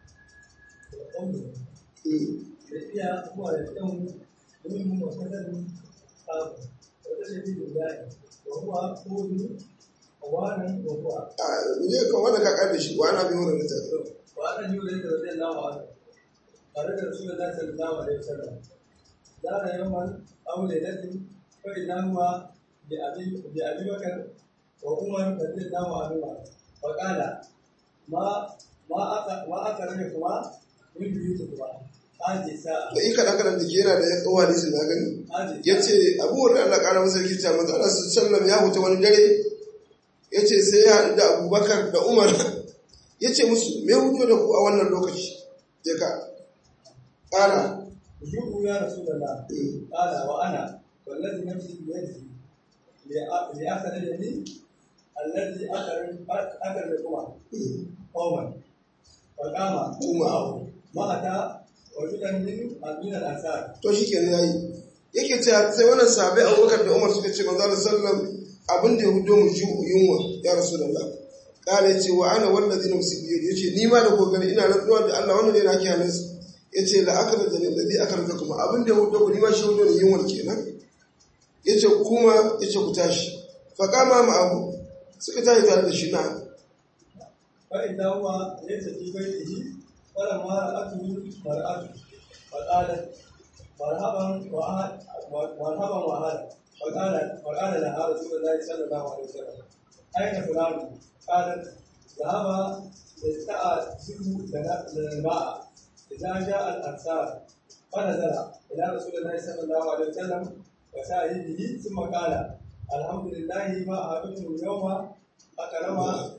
a ne kan wanda ka ƙarfe shi wa ana biyu da ta وأنا يولد رضي الله عنه خرج رسول الله صلى الله عليه وسلم دار يوما أو ليلة فإذا هو بأبي بأبي بكر وعمر رضي الله عنهما فقال ما ما أك ما أكرمكما من بيوتكما هذه الساعة da ika ɗan kaɗan da ke yana da ya tsawo hadisi na gani هذه ya ce abubuwan da Allah ƙara masa rikita maza Allah su sallam ya huta wani dare ya ce sai ya haɗu da abubakar da umar ya ce musu me hutu da ku a wannan lokaci ya ka ƙara جئوا يا رسول الله قال وأنا والذي نفسي بيده لأخرجني الذي أخرج أخرجكما قوما فقام معه ما أتى رجلا من من الأنصار to shi kenan yayi yake cewa sai wannan sahabbai abubakar da umar suka ce manzo Allah sallam abin da ya hudo mu ji yunwa ya rasulullah kala yace wa ana wallazi nafsi bi yadi yace ni ma da kokari ina rantsuwa da Allah wannan ne nake halin su yace la akala da ladhi akarka kuma abin da ya hudo ku ni ma shi hudo ne yunwa kenan yace kuma yace ku tashi fa kama ma abu suka tashi tare da shi na فإذا هو ليس في بيته فلما رأته مرأته فقالت مرحبا وأهل مرحبا وأهلا فقال فقال لها رسول الله صلى الله عليه وسلم أين فلان؟ قالت ذهب يستأذن لنا الماء إذا جاء الأنصار فنزل إلى رسول الله صلى الله عليه وسلم وسائله ثم قال الحمد لله ما أهبتم اليوم أكرم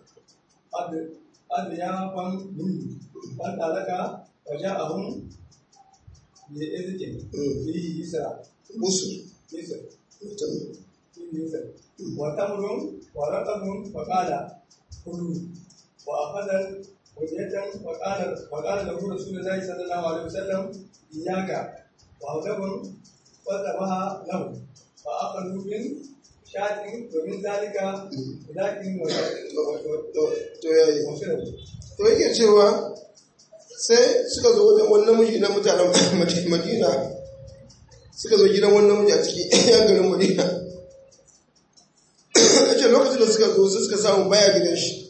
أضيافا مني فانطلق وجاءهم بإذن فيه يسرى usul يسر mutum فيه يسر وتمر ورقم فقال كلوا وأخذ هدية وقال وقال له رسول الله صلى الله عليه وسلم إياك وهدب فذبها له فأخذوا من شاة ومن ذلك لكن to yayi وشربوا to yake cewa sai suka zo wajen wani namiji na mutanen madina suka zo gidan wani namiji a cikin yan garin madina ya ce lokacin da suka zo sai suka samu baya gidan shi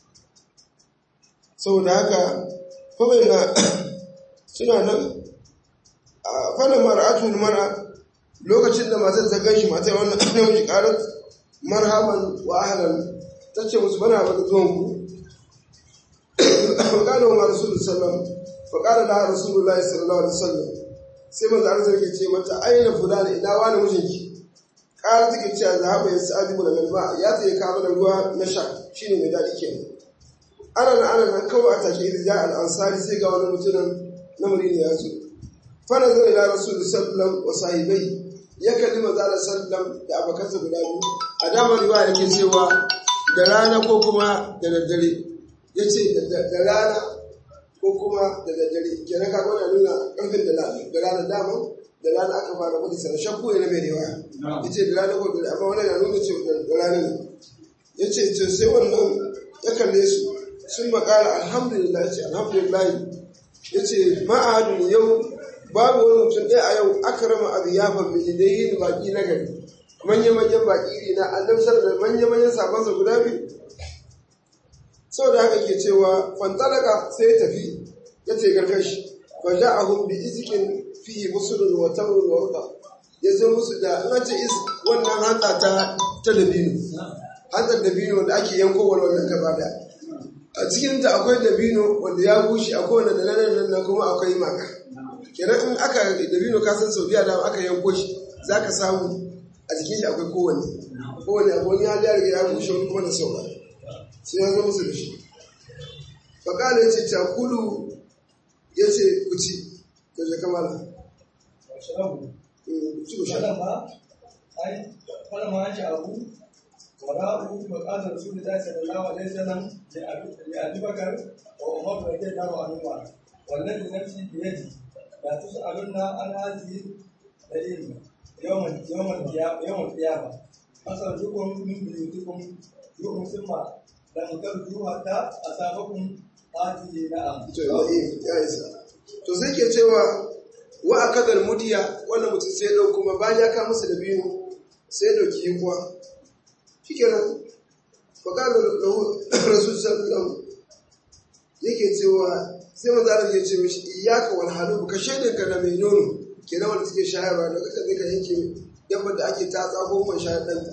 saboda haka kawai na suna nan a fannin mara'atu mara lokacin da matar ta ganshi matar wannan namiji karar marhaban wa ahlan ta ce musu bana ba da zuwan ku فقال ما رسول الله صلى الله عليه وسلم فقال لها رسول الله صلى الله عليه وسلم sai manzo Allah yake ce mata aina fulani ina wani mijinki ƙara take cewa zahaba ya sa'adi mun alma ya tsaye ka mana ruwa na sha shine mai dadi kenan ana na ana nan kawai a take idan al ansari sai ga wani mutumin na Madina ya zo fa nazara ila rasul sallallahu wa sahibai ya kalli manzo Allah sallallahu da abakansa guda biyu a dama riwaya yake cewa da rana ko kuma da daddare ya ce da rana ko kuma da daddare kenan ka gwada nuna ƙarfin da da rana dama da rana aka fara gudu sana shakku ne na mai rewa ya ce da rana ko da amma wani na nuna ce da rana ne ya ce ce sai wannan ya kalle su sun makara alhamdulillah ya ce alhamdulillah ya ce ma'adun yau babu wani mutum ɗaya a yau aka rama a ziyafar mai da yin baƙi na gari manya-manyan baƙi iri na annabi da manya-manyan sabansa guda biyu sau da haka ke cewa fantalaka sai ya tafi ya ce gargashi fa ja'ahum bi izkin fihi musulun wa tamrun wa ruqa ya zo musu da an ce is wannan hanta ta ta dabino hantar dabino da ake yanko wannan gaba da a cikin ta akwai dabino wanda ya bushe akwai wanda da nan nan kuma akwai maka kenan in aka dabino ka san saudiya da aka yanko shi zaka samu a jikin shi akwai kowanne kowanne abu wani ya riga ya bushe wani kuma da sauka sai ya zo musu da shi fakala ya ce cakulu ya ce ku ci da je kamala واشربوا ci ku sha فلما أي فلما أجابوا ورأوا فقال رسول الله صلى الله عليه وسلم لأبي لأبي بكر وعمر رضي الله عنهما والذي نفسي بيدي لا تسألن عن هذه العلم يوم يوم القيامة يوم القيامة أخرجكم من بيوتكم يوم ثم لم ترجوا حتى أصابكم هذه نعم to ya isa to sai ke cewa wa akadar mudiya wannan mutum sai dau kuma bayan ya ka musu da biyu sai dauki yinkwa shikenan fakalo da rasul sallallahu yake cewa sai manzo Allah ya ce mishi iyyaka wal halub ka shaidin ka da mai nono kenan wanda suke shayarwa da kaka zai ka yanke dabbar da ake tatsa ko man shayar dan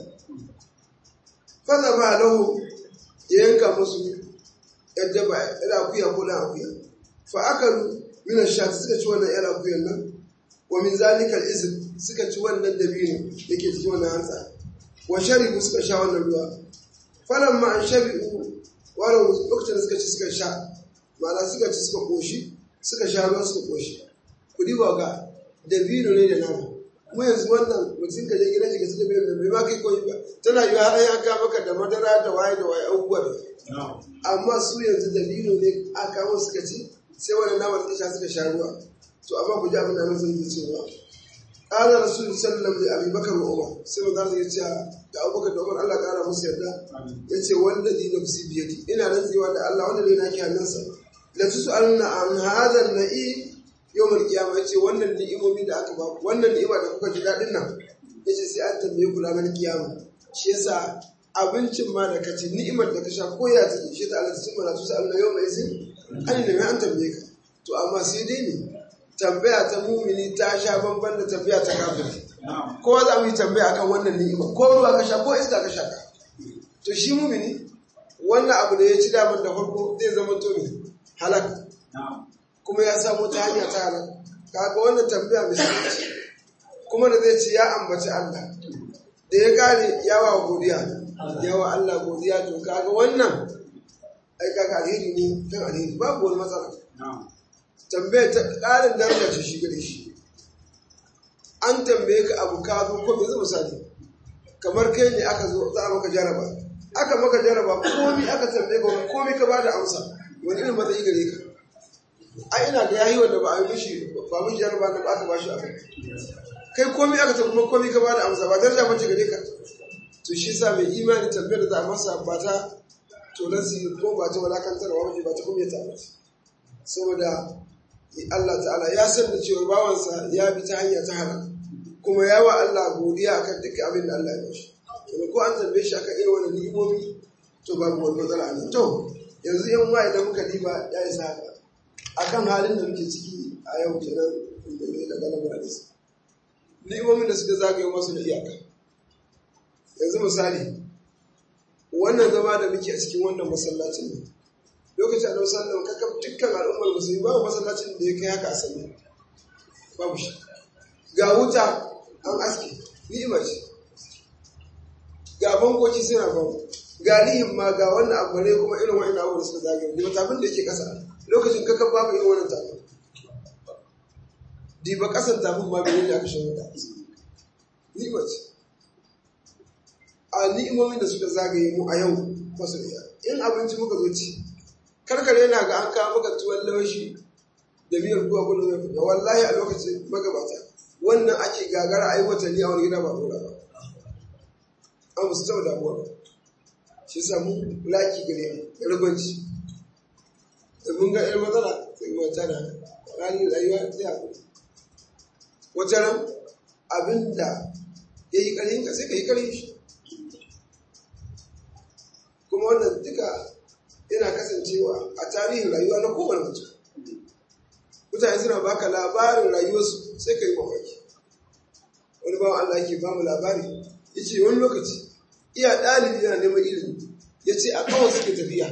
fa ba lahu ya yanka musu yadda ba yana akuya ko na akuya fa akalu min ash suka ci wannan yana akuyan nan wa min zalika al suka ci wannan dabino yake cikin wannan hantsa wa sharibu suka sha wannan ruwa falamma an shabi'u wala lokacin da suka ci suka sha ma'ana suka ci suka koshi suka sha ruwa suka koshi ku diba ga dabino ne da nama kuma yanzu wannan mutum ka je gidan shi ka ci dabino da bai ma kai koyi ba tana yi har ya ka maka da madara da waye da waye abubuwa da amma su yanzu dabino ne aka kawo suka ci sai wani nama suka sha suka sha ruwa to amma ku ji abin da nasu yake cewa qala rasul sallallahu alaihi abi bakar wa umar sai manzo ya ce da abubakar da umar Allah kara musu yarda yace wallazi nafsi bi yadi ina rantsewa da Allah wanda ne nake hannunsa la tusaluna an hadha an-na'i yawmal qiyamah yace wannan ni'imomi da aka ba ku wannan ni'ima da kuka ji dadin nan yace sai an tambaye ku ranar kiyama shi yasa abincin ma da kace ni'imar da ka sha ko ya take shi ta Allah sun mana su Allah yau mai sin an ne mai an tambaye ka to amma sai dai ne tambaya ta mumini ta sha bamban da tambaya ta kafiri kowa za mu yi tambaya akan wannan ni'ima ko ruwa ka sha ko iska ka sha to shi mumini wannan abu da ya ci damar da farko zai zama to ne halak kuma ya samu ta hanya ta halak kaga wannan tambaya mai sauki kuma da zai ci ya ambaci Allah da ya gane yawa godiya yawa Allah godiya to kaga wannan ai kaga alheri ne kan alheri babu wani matsala tambaye ta ƙarin daraja ce shi gare shi an tambaye ka abu ka zo ko yanzu misali kamar kai ne aka zo za a maka jaraba aka maka jaraba komi aka tambaye ka komi ka bada amsa wani irin matsayi gare ka a ina ga yayi wanda ba a yi mishi ba mishi jaraba da ba aka bashi abu kai komi aka tambaye kuma komi ka bada amsa ba daraja bace gare ka to shi sa mai imani tambayar da za a masa ba ta tonansi ko ba ta walakantarwa waje ba ta kuma ta mace saboda Allah ta'ala ya san da cewa bawansa ya bi ta hanya ta halal kuma ya wa Allah godiya akan duk abin da Allah ya bashi to ko an tambaye shi akan irin wannan ni'imomi to babu wani matsala ne to yanzu yan waye da muka diba ya isa haka akan halin da muke ciki a yau kenan da ne da galabar da su ni'imomin da suka zagaye masu da iyaka yanzu misali wannan zama da muke a cikin wannan masallacin ne lokacin annabi sallallahu alaihi wasallam dukkan al'ummar musulmi babu masallacin da ya kai haka a sallah babu shi ga wuta an aske ni'ima ce ga bankoki suna babu ga nihin ma ga wannan abu ne kuma irin wa'in abubuwan da suka zagaye da tafin da yake kasa lokacin kakan babu irin wannan tafin diba kasan tafin ma bai da aka shan wuta ni'ima ce a ni'imomin da suka zagaye mu a yau masu in abinci muka zo ci karkare yana ga an kawo maka tuwon lawashi da miyar kuwa kullum ya fita wallahi a lokacin magabata wannan ake gagara a yi watanni a wani gida ba dora ba an musu taɓa damuwa ba shi samu laki gare mu da ragwanci da mun ga irin matsala sai mu ta da halin rayuwa sai haƙuri wata ran abin da ya yi ƙarfin ka sai ka yi ƙarfin shi kuma wannan duka yana kasancewa a tarihin rayuwa na kowane mutum mutane suna baka labarin rayuwarsu sai ka yi mamaki wani bawan Allah yake ba mu labari ya ce wani lokaci iya ɗalibi yana neman ilimi ya ce a kawai suke tafiya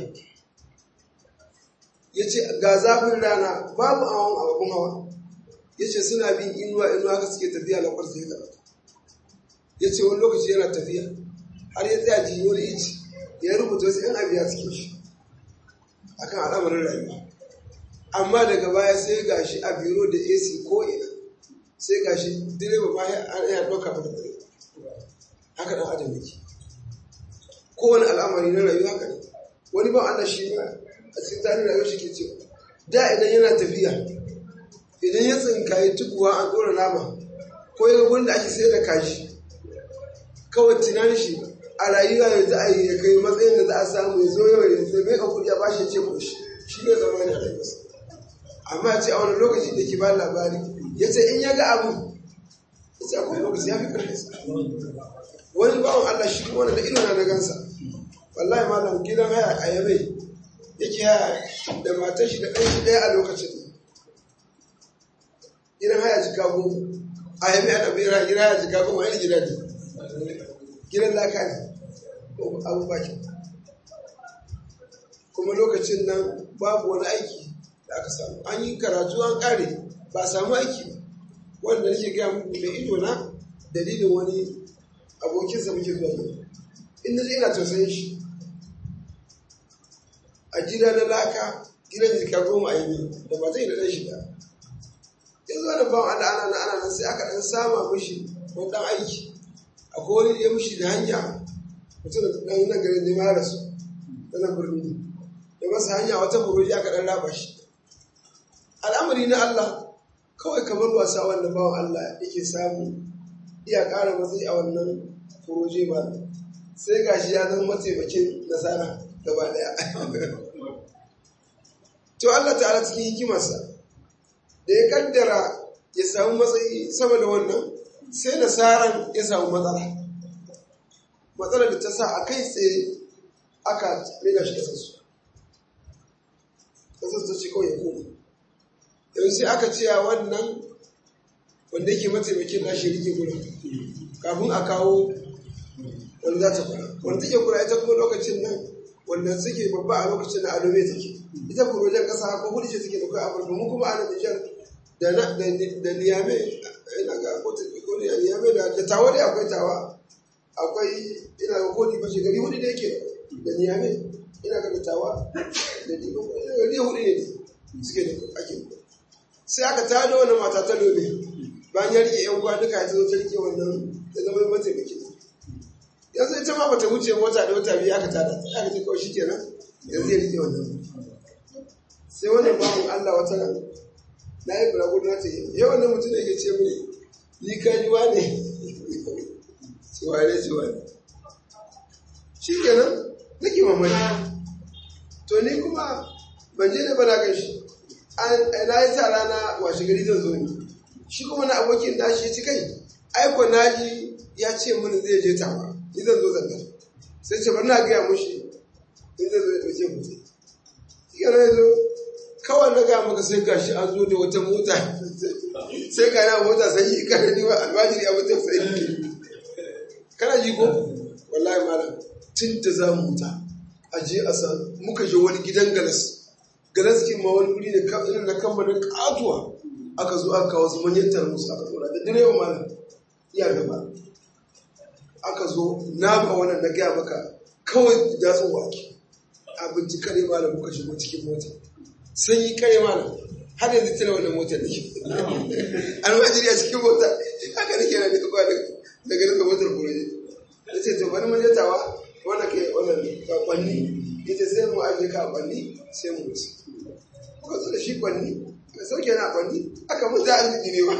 ya ce ga zafin rana babu awon ababun hawa ya ce suna bin inuwa inuwa ka suke tafiya na kwarsa ya karatu ya ce wani lokaci yana tafiya har ya tsaya ji wani ici ya rubuta wasu yan abiya cikin shi akan al'amarin rayuwa amma daga baya sai ga shi a biro da ac ko ina sai ga shi direba ma ya ɗauka mata direba haka ɗan adam yake kowane al'amari na rayuwa haka ne wani ba Allah shi ma a cikin tsarin rayuwar shi ke cewa da idan yana tafiya idan ya tsinkaye tukuwa an ɗora nama ko ya wanda ake sayar da kashi kawai tunanin shi a rayuwa ya za a yi ya kai matsayin da za a samu ya zo yau ya zai mai kuɗi a bashi ce ko shi shi ne zama yana rayuwarsa amma ce a wani lokaci da ke ba labari ya ce in ya ga abu ya ce akwai lokaci ya fi ƙarfinsa wani bawan Allah shi kuma wani da ido na gansa wallahi malam gidan haya a yabai yake haya da matar shi da ɗan shi ɗaya a lokacin gidan haya jika goma a yabai ana bera gidan haya jika goma yana gida ne gidan laka ne abu bakin kuma lokacin nan babu wani aiki da aka samu an yi karatu an ƙare ba samu aiki ba wanda nake gaya muku mai ido na dalilin wani abokinsa muke zuwa yau in na ina tausayin shi a gida na laka gidan jika goma a yi da ba zai da ɗan shi da yanzu wani bawan ana ana na ana nan sai aka ɗan sama mishi wani ɗan aiki akwai wani ya mishi da hanya mutum da ɗan nan garin ne ma rasu da nan birni da masa hanya wata buroji aka ɗan raba shi al'amari na Allah kawai kamar wasa wanda bawan Allah yake samu iya ƙara matsayi a wannan furoje ba sai gashi ya zama mataimakin nasara gaba daya to Allah ta'ala cikin hikimarsa da ya kaddara ya samu matsayi sama da wannan sai nasaran ya samu matsala matsalar da ta sa a kai tsaye aka rina shi kasarsu kasar ta ce kawai ya koma yanzu sai aka ce a wannan wanda yake mataimakin nashi rike gurin kafin a kawo wanda za ta kula wanda take kula ita kuma lokacin nan wanda suke babba a lokacin na adobe take ita furojen kasa ko hudu ce take da kai afirka mu kuma ana nijar da na da niyame ina ga ko ko niyame da da tawa dai akwai tawa akwai ina ga kodi ba gari hudu da yake da niyame ina ga da tawa da dibo gari hudu ne suke da ake sai aka tada wani mata ta lobe bayan ya rike yan uwa duka ya zo ta rike wannan da zama mataimaki yanzu ita ma bata wuce wata da wata biyu aka tada ta aka ce kawai shikenan yanzu ya rike wannan sai wannan bawan Allah wata nan na yi bulagu na ce yau wannan mutum da yake ce mini ni ka ji wane cewa ne cewa ne shikenan nake mamaki to ni kuma ban je da bana gan shi na yi sa rana washe gari zan zo ni shi kuma na abokin nashi ci kai aiko naji ya ce mini zai je tawa ni zan zo zanga sai ce bari na gaya mushi in zai zo ya ɗauke mu sai shi yana zo kawai na gaya maka sai gashi an zo da wata mota sai ga na mota sai yi kana ni ba albajiri a mutum sai kana ji ko wallahi malam tun da za mu huta a je a san muka je wani gidan galas galas kin ma wani wuri da irin na kamfanin katuwa aka zo aka kawo su manyan tarmus aka tsora da direba malam iya gaba aka zo na ba wannan na gaya maka kawai da tsun wake abinci kare malam muka shigo cikin mota sanyi kare malam har yanzu tana wannan motar da ke almajiri a cikin mota haka nake na duka kwa daga duka motar kuraje da ce to bari manjatawa wannan ke wannan kwanni ita sai mu aje ka kwanni sai mu wuce ko da shi kwanni ka sauke na kwanni aka mun da arziki ne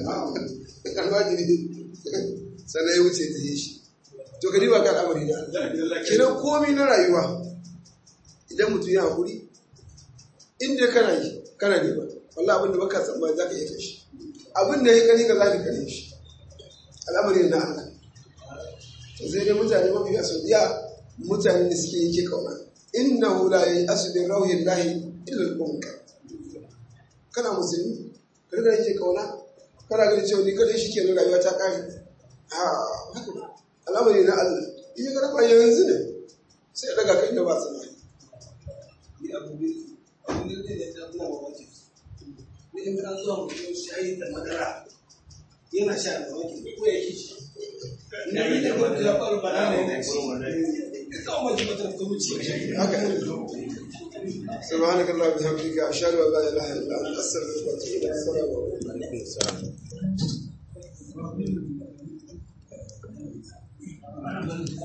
ba almajiri sannan ya wuce ta yi shi to ka riba kan amari na kiran komi na rayuwa idan mutum ya hakuri inda kana yi kana ne ba wallahi abin da baka tsammani za ka iya kashi abin da ya kari ka za ka kare shi al'amari na Allah to sai dai mutane mafi a saudiya mutane da suke yake kauna innahu la ya'asu bi rauhi llahi illa al-munkar kana musulmi ka riga yake kauna kana ganin cewa ni kadai shike ne rayuwa ta kare a haka ba al'amari na Allah in ya raba yanzu ne sai ya daga kai da ba tsammani ni abu ne abu ne da ya tuna wa wajen ni in ka zuwa mutum shayi da madara yana sha da wajen ko ya kici ina ne da wanda ya faru bana ne da ci ita wa mace mata ta wuce haka سبحانك اللهم وبحمدك اشهد ان لا اله الا انت استغفرك واتوب اليك السلام عليكم